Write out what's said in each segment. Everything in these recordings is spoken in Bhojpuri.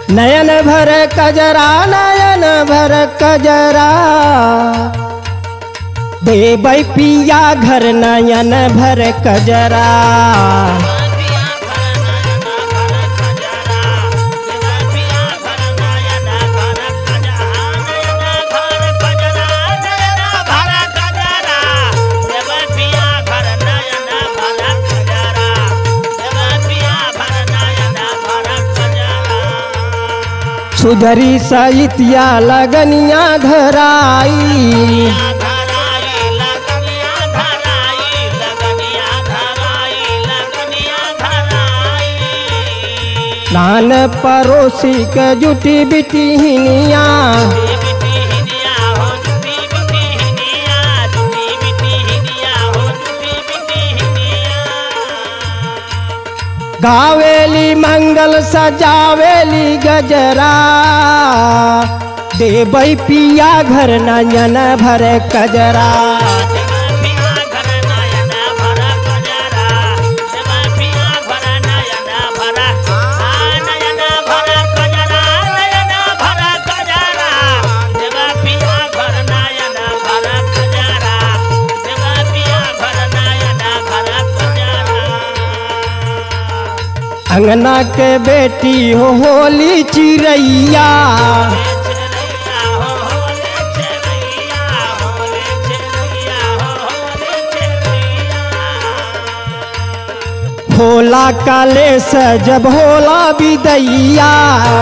नयन भर कजरा नयन भर कजरा देबै पिया घर नयन भर कजरा सुधरी सहितिया लगनिया धराई नान पड़ोसी के जुटी बिटी हिनिया गावेली मंगल सजावेली गजरा देबै पिया घर नयन भर कजरा अंगना के बेटी हो होली चिड़ैया होला काले से जब होला बिदैया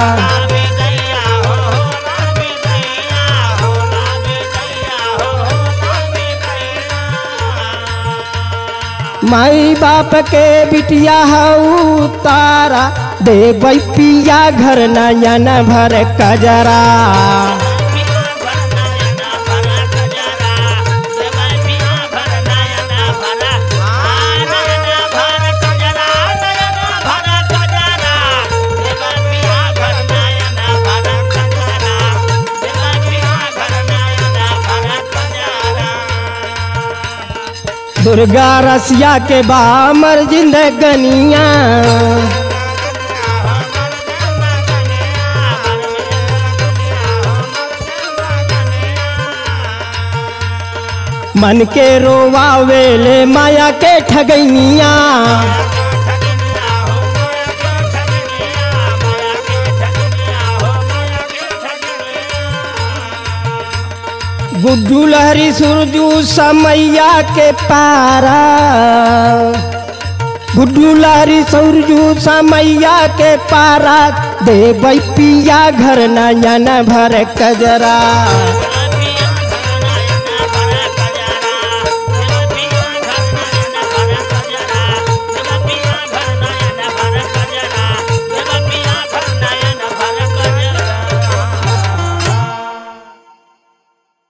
माई बाप के बिटिया हऊ तारा देबै पिया घर नयन भर कजरा दुर्गा रसिया के बामर जिंदगनिया मन के रोवावेले माया के ठगैनिया गुड्डू लहरी सुरजू समैया के पारा गुड्डू लहरी सुरजू समैया के पारा देबै पिया घर नयन भर कजरा